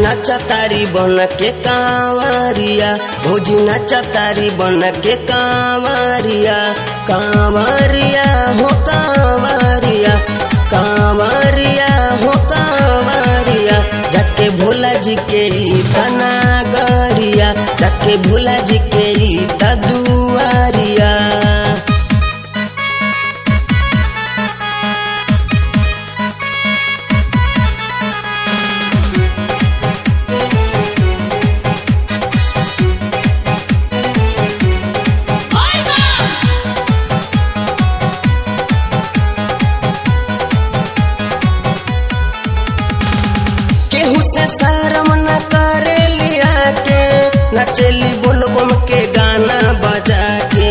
नाचा तारी बन के कांवरिया भौजी नाचा तारी बन के कांवरिया कांवरिया हो कांवरिया कांवरिया हो कांवरिया जाके भोला जी के तना गरिया जाके भोला जी के दुआरिया केहू से शर्म न करे लिया के नचली बुलबुम के गाना बजा के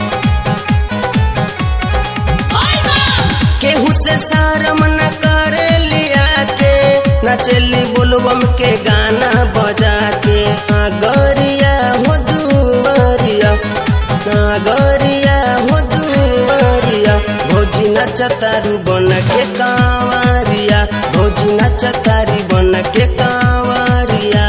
केहू से शर्म न करे लिया के नचली बुलबुम के गाना बजा के नागरिया हो दुआरिया नागरिया हो दुआरिया भौजी नचतारू बन के कांवरिया भौजी नचतारी बन के कांवरिया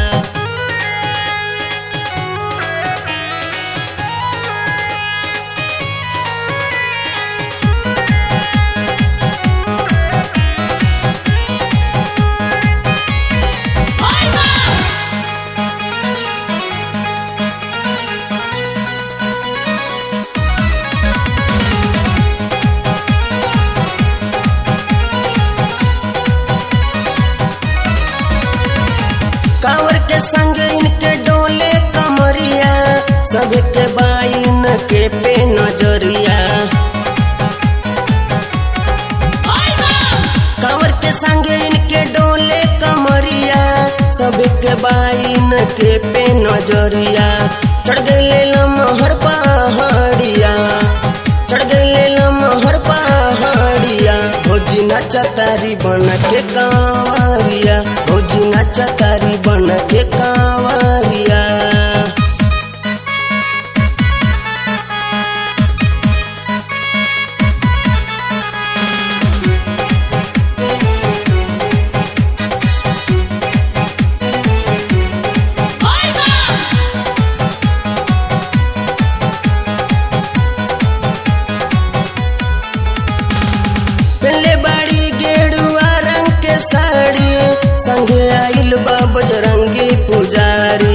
कांवर के संग इनके डोले कमरिया सबके बाइन के पे नजरिया कांवर के संग इनके डोले कमरिया सबके बाइन के पे नजरिया चढ़ गए लमहर पहाड़िया चढ़ गए लमहर पहाड़िया भौजी नाचा तारी बन के कांवरिया भौजी नाचा तारी बन के कांवरिया पहले बाड़ी गेरुआ रंग के साड़ी संगे आइल बा बजरंगी पुजारी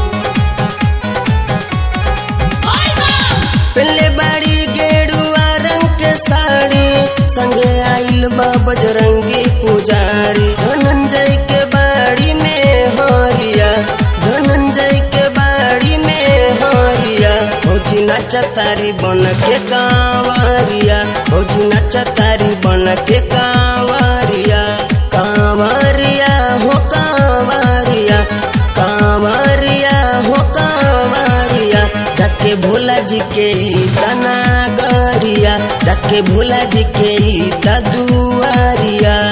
पहले बाड़ी गेरुआ रंग के साड़ी संगे आइल बा बजरंगी पुजारी धनंजय के बाड़ी में हरिया धनंजय के बाड़ी में हरिया भौजी नाचा तारी बन के कांवरिया भौजी नाचा तारी बन के कांवरिया कांवरिया हो कांवरिया कांवरिया हो कांवरिया जाके भोला जी के तना गरिया जाके भोला जी के दुआरिया